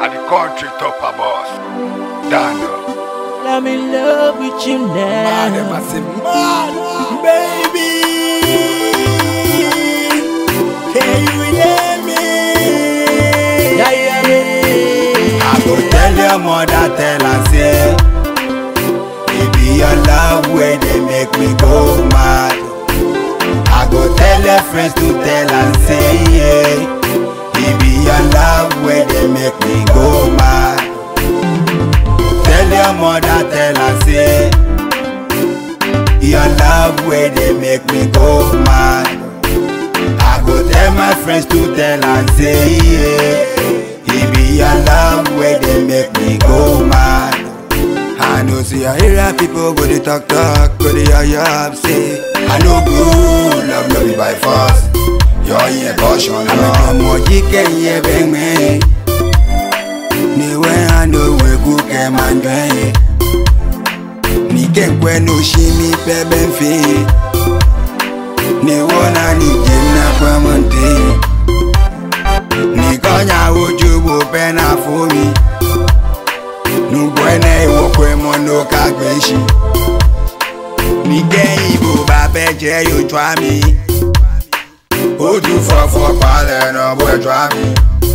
at the country top of boss. Dano. I'm in love with you Man, them now. a say, man, baby. Can you hear me? Yeah, yeah, yeah. I go tell your mother, tell her say, it be your love where they make me go mad. I go tell your friends to tell and say, yeah, it be your love where they make me go mad. Tell your mother, tell her say, your love where they make me go mad. I go tell my friends to tell and say, yeah, it be your love where they make me go mad. I know see I hear people go they talk talk, go they hear you say, I know good love no be by force. Yo yeah caution, I make more chicken yeah bang me. Ni we I know we cook em and dry. Ni ken kwe no shi mi pe ben fi. Ni wona ni jem na kwa monte. Ni konya ojú wo pẹ́ na fún mi. Nugbọ́nẹ́ ìwọ̀pọ̀ ẹ̀mọ́ ló ká gbé ṣi. Mi kẹ́yìn ìbò bá fẹ́ jẹ́ yóò tó àmì. Ojú fọ́fọ́ palẹ̀ náà bọ́ ẹ̀jọ́ àmì.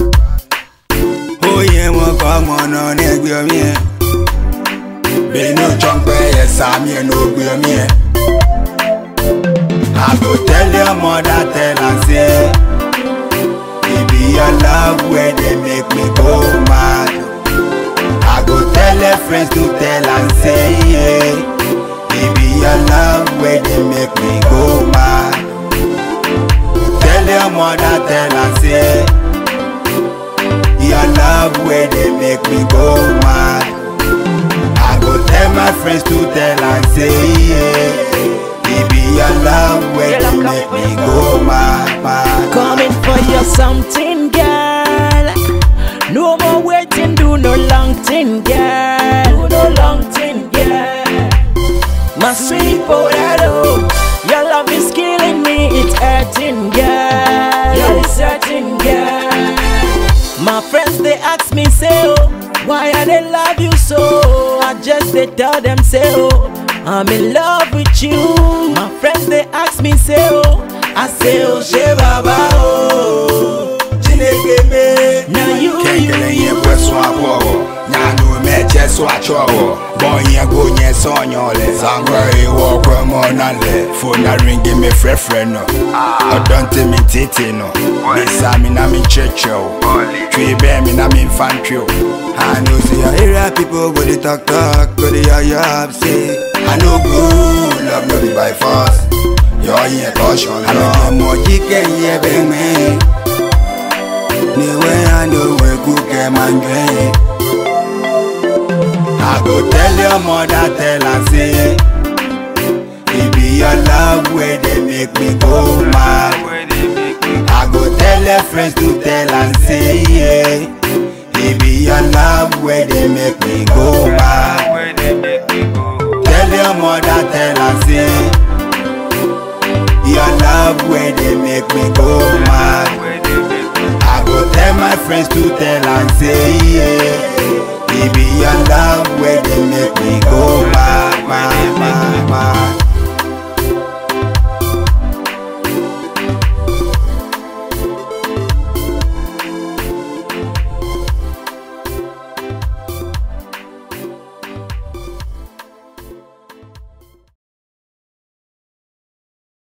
Ó yẹ wọn kọ́ ọmọ náà ní ẹgbẹ́ omi ẹ̀. Bẹ́ẹ̀ni ó jọ ń pẹ́ yẹ sàmì ẹ̀ ní ògbé omi ẹ̀. I go tell your mother, tell her say, it be your love where they make me go mad. I go tell her friends to tell and say, yeah, it be your love where they make me go mad. Tell your mother, tell her say, your love where they make me go mad. I go tell my friends to tell and say, yeah, it be your love where they make me go mad, mad. Coming for you something, girl. No more waiting, do no long thing, girl. Do no long thing, girl. My sweet potato, your love is killing me, it's hurting, girl. Yeah, it's hurting, girl. My friends they ask me say oh, why I they love you so? I just they tell them say oh, I'm in love with you. My friends they ask me say oh, I say oh, she baba oh. Chineke me. Now you, Kengele you, ye you. kwe so apowo Nyanu meche so achowo Bonye go nye so nyole Sangwe iwo kwe monale Phone ringi me fre fre no Odonte mi titi no Bisa mi na mi cheche o Twi be mi na mi infantry o I know see I hear people go they talk talk Go they hear you up say I know good love no be by force Yo yeah caution I know more chicken yeah bang me ni we and the way cook em and dry. I go tell your mother, tell her say, it be your love where they make me go mad. I go tell your friends to tell and say, yeah, it be your love where they make me go mad. Tell your mother, tell her say, your love where they make me go mad. I go tell my friends to tell and say, yeah, it be your love where they make me go mad, mad, mad, mad.